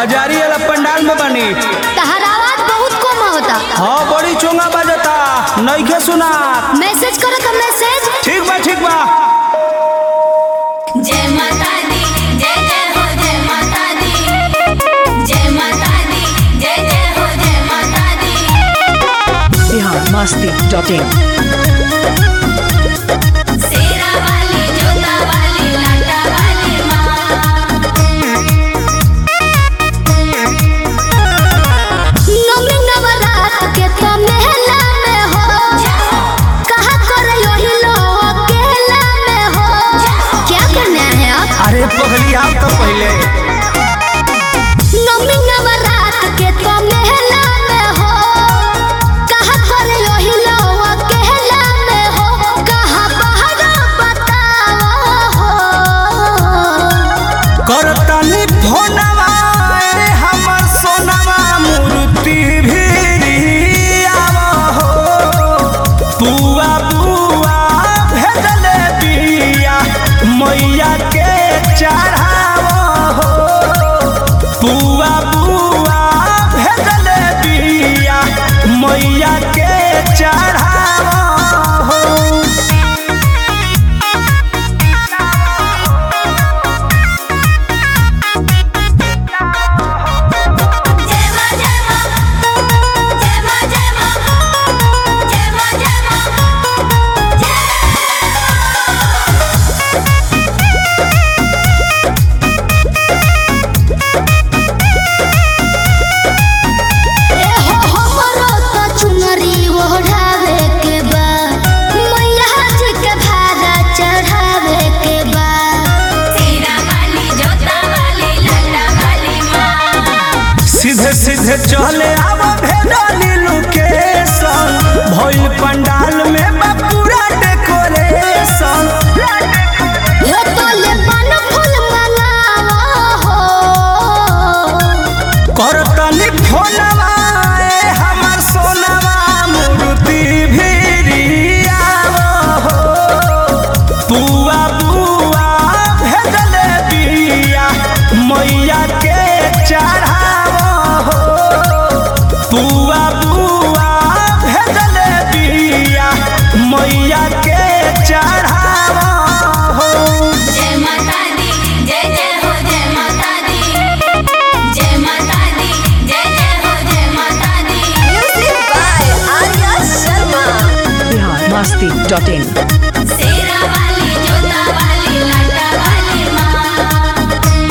बाजारी वाला पंडाल में बनी तहर आवाज बहुत कम होता हाँ बड़ी चोंगा बजता नइखे सुना मैसेज करो तो मैसेज ठीक बा ठीक बा जय माता दी जय जय हो जय माता दी जय माता दी जय जय हो जय माता दी Bihar Masti dot in Sherawali जोता वाली लाटा वाली माँ नवमी नवरात के तो मेला में हो कहा कर यही लो अकेला में हो क्या करना है आप अरे पगली आप तो पहले नवमी नवरात के तो मेला में हो कहा कर यही लो अकेला में हो कहा बाहर बताओ हो करतनी फोनवा अरे हमर सोनवा मूर्ति भी आव हो बुआ बुआ भेजले बिया मैया के चढ़ाव हो बुआ बुआ भेजले बिया मैया के चढ़ाव हो जय माँ जय माँ जय माँ जय माँ जय माँ जय माँ ए हो हमरो तो चुनरी ओढ़ावे के बा मैया जी के भाड़ा चढ़ावे के बा शेरा वाली जोता वाली लाटा वाली माँ सीधे सीधे चले आव भेडाली लोकेशन भइल पंडाल में बा पूरा डेकोरेशन हो तो ले पान फूल मंगावा हो करतनी फोनवा ए हमर सोनवा मूर्ति भिरियाव हो बुआ बुआ भेजले बिया मैया के चढ़ाव हो बुआ बुआ भेजले बिया मैया के चढ़ाव हो जय माता दी जय जय हो जय माता दी जय माता दी जय जय हो जय माता दी music by Arya Sharma Bihar Masti dot in Sherawali जोता वाली लाटा वाली माँ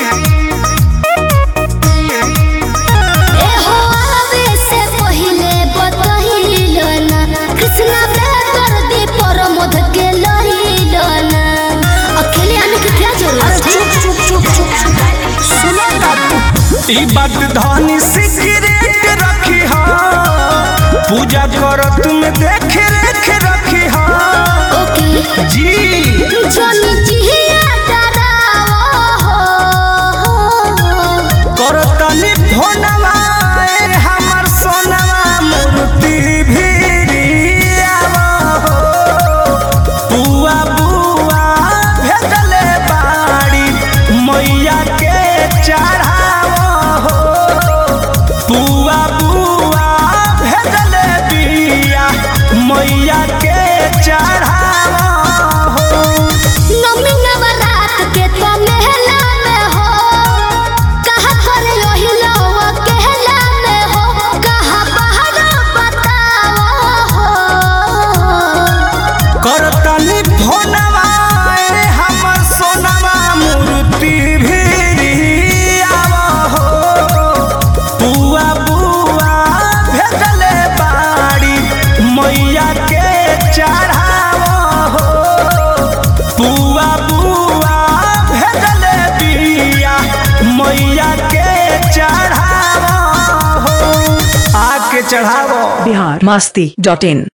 ए हो आवे से पहिले बतहिलो ना कृष्णा बेकर दी परमोध के लहिलो ना अकेले आने की क्या जरूरत है चुप चुप चुप चुप सुनो बाबू ई बात धनी सिगरेट रखी हा पूजा करो तुम देख रेख रखी हा ओके जी जोनी जिया डरावो हो करो तनी फोनवा ए हमर सोनवा मूर्ति भिरियाव हो बुआ बुआ भेजले बाड़ी मैया के चढ़ाव हो बुआ बुआ भेजले बिया मैया के चढ़ाव हो नवमी नवरात के तो मेला में हो कहा कर यही लो अकेला में हो कहा बाहर बताओ हो करतनी फोनवा ए हमर सोनवा मूर्ति भिरियाव हो बुआ बुआ भेजले बाड़ी मैया के चढ़ाव हो बुआ बुआ भेजले बिया मैया के चढ़ाव हो आके चढ़ाव बिहार मस्ती डॉट इन